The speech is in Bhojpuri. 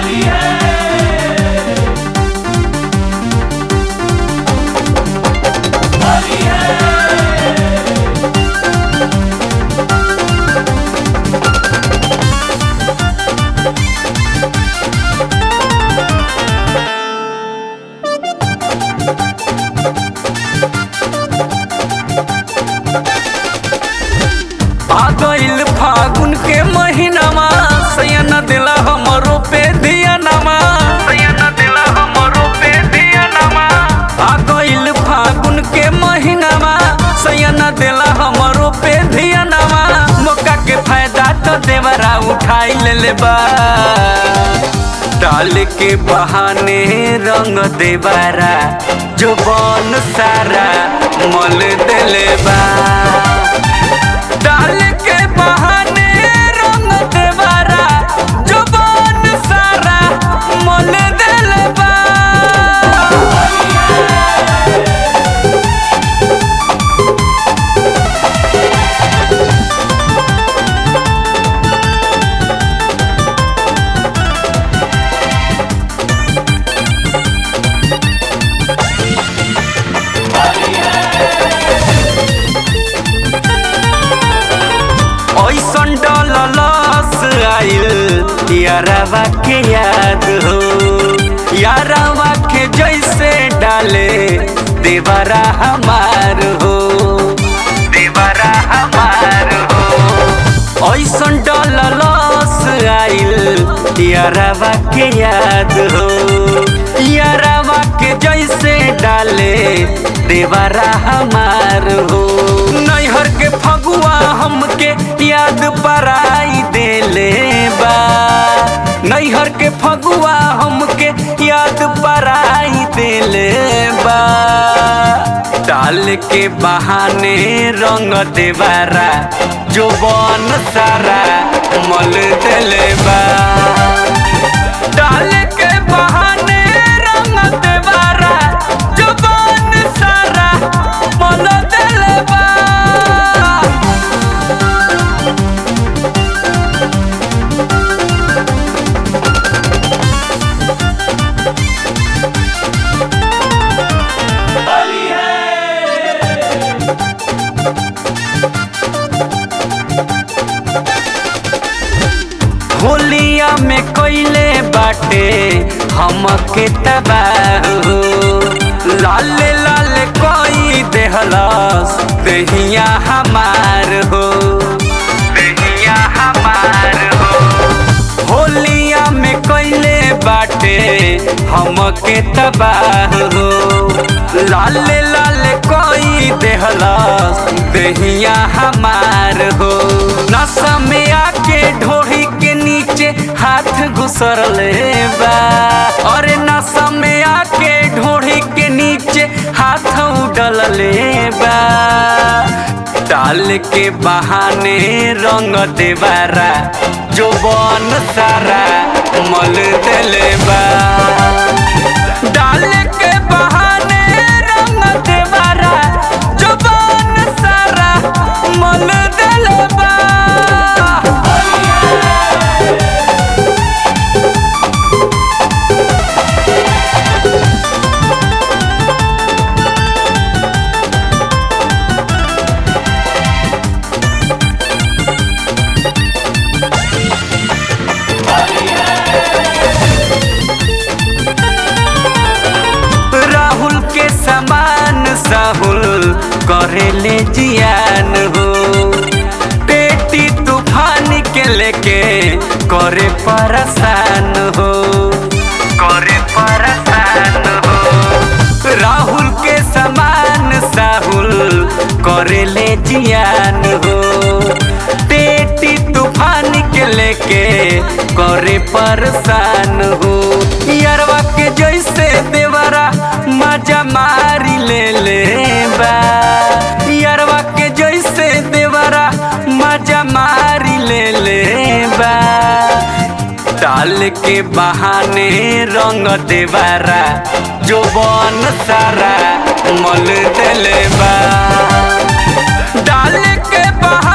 होली है होली है आ गइल फागुन के महीनामा सैन दिला हमरो पे धियानामा सैन दिला हमरो पे धियानामा आ गइल फागुन के महीनामा सैन दिला हमरो पे धियानामा मौका के फायदा तो देवरा उठाई ले बा डाल के बहाने रंग देवरा जो बन सारा मल देले बा डाल के बहाने रंग देवारा जुबान सारा मोल दिल बा ऐसन डलस आइल यारवा के याद हो यारवा के जैसे डाले देवरा हमार हो देवरा हमार हो ऐसन डलस आइल यारवा के याद हो यारवा के जैसे डाले देवरा हमार हो नैहर के फगुआ हमके याद पराई देले बा नैहर के फगुआ हमके याद पराई देले बा डाल के बहाने रंग देवारा जो बन सारा मल देले बा डाल के बहाने रंग देवारा जो बन सारा मल देले बा होली है होलिया में कोइले बाटे हमके तबाह हो लाल लाल कोई देहलस दहिया हमार हो दहिया हमार हो होलिया में कोइले बाटे हमके तबाह हो लाल लाल कोई देहलस दहिया हमार हो नशा में आके ढोही के नीचे हाथ घुसर ले बा अरे नशा में आके ढोही के नीचे हाथ उडल ले बा डाल के बहाने रंग देवारा जो बन सारा मल देले बा डाल के बहाने रंग देवारा जो बन सारा मल देले बा राहुल के समान साहुल करेले जियान हो पेटी तूफान के लेके करे परेशान हो करे परेशान हो राहुल के समान साहुल करेले जियान हो पेटी तूफान के लेके करे परेशान हो यारवा के जैसे देवरा मजा मारी ले ले बा यारवा के जैसे देवरा मजा मारी ले ले बा डाल के बहाने रंग देवारा जो बन सारा मल देले बा डाल के बहाने